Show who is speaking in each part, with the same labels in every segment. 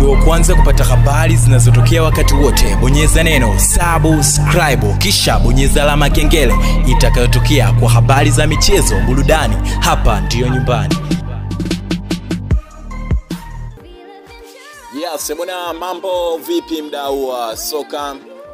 Speaker 1: uwe wa kwanza kupata habari zinazotokea wakati wote bonyeza neno subscribe kisha bonyeza alama ya kengele itakayotokea kwa habari za michezo burudani hapa ndiyo nyumbani
Speaker 2: Yes, bwana, mambo vipi mdau wa soka?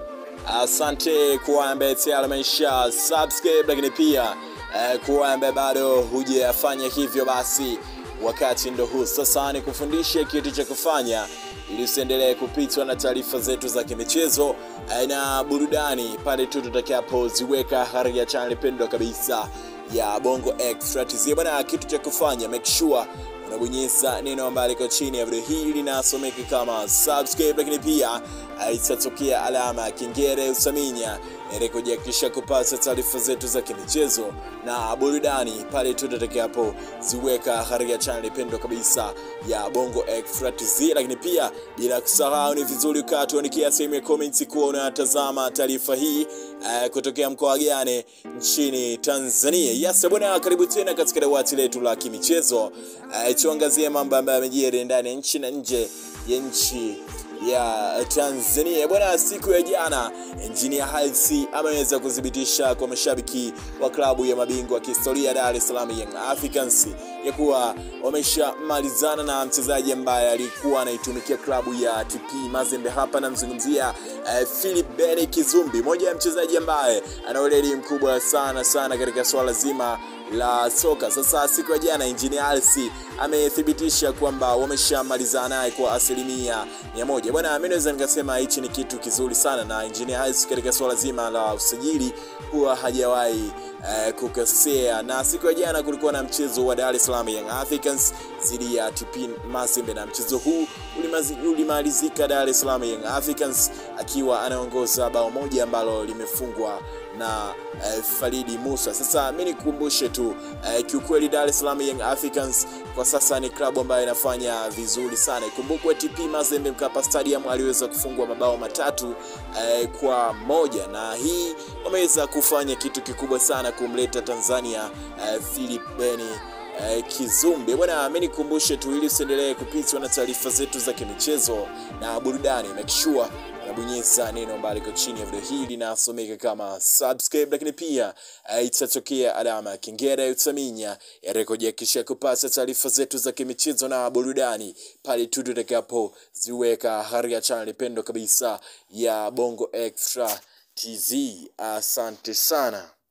Speaker 2: Asante kuwa ambaye tayari amesha subscribe, lakini pia eh, kuwa ambaye bado hujafanya hivyo, basi wakati ndo huu sasa ni kufundishe kitu cha kufanya ili usiendelee kupitwa na taarifa zetu za kimichezo eh, na burudani pale tu tutakapoziweka katika channel pendwa kabisa ya Bongo Extra TZ. Bwana, kitu cha kufanya make sure unabonyeza neno ambalo liko chini ya video hii linasomeka kama subscribe, lakini pia eh, itatokea alama ya kengele usaminya ili kujihakikisha kupata taarifa zetu za kimichezo na burudani pale tu tutakapo ziweka katika channel pendwa kabisa ya Bongo Extra TZ. Lakini pia bila kusahau, ni vizuri ukatuandikia sehemu ya comments kuwa unatazama taarifa hii eh, kutokea mkoa gani nchini Tanzania. Yes bwana, karibu tena katika dawati letu la kimichezo eh, tuangazie mambo ambayo yamejiri ndani ya nchi na nje ya nchi ya Tanzania bwana. Siku ya jana Engineer Hersi ameweza kuthibitisha kwa mashabiki wa klabu ya mabingwa kihistoria Dar es Salaam Young Africans ya kuwa wameshamalizana na mchezaji ambaye alikuwa anaitumikia klabu ya TP Mazembe. Hapa namzungumzia uh, Philip Beni Kizumbi, moja ya mchezaji ambaye ana weledi mkubwa sana sana katika swala zima la soka. Sasa siku ya jana Engineer Hersi amethibitisha kwamba wameshamalizana naye kwa asilimia mia moja. Bwana, mimi naweza nikasema hichi ni kitu kizuri sana, na Engineer Hersi katika swala zima la usajili huwa hajawahi eh, kukosea. Na siku ya jana kulikuwa na mchezo wa Dar es Salaam Young Africans dhidi ya TP Mazembe, na mchezo huu ulimazi- ulimalizika Dar es Salaam Young Africans akiwa anaongoza bao moja ambalo limefungwa na eh, Faridi Musa. Sasa mimi nikukumbushe tu eh, kiukweli Dar es Salaam Young Africans kwa sasa ni klabu ambayo inafanya vizuri sana. Ikumbukwe TP Mazembe Mkapa Stadium aliweza kufungwa mabao matatu eh, kwa moja, na hii wameweza kufanya kitu kikubwa sana kumleta Tanzania eh, Philip Beni eh, Kizumbi bwana, mimi nikukumbushe tu ili usiendelee kupitwa na taarifa zetu za kimichezo na burudani, make sure unabonyeza neno ambalo liko chini ya video hii linasomeka kama subscribe, lakini pia eh, itatokea alama ya kengele utaminya yarekojihakikisha kupata taarifa zetu za kimichezo na burudani pale tu tutakapo ziweka katika channel pendo kabisa ya Bongo Extra TZ. Asante sana.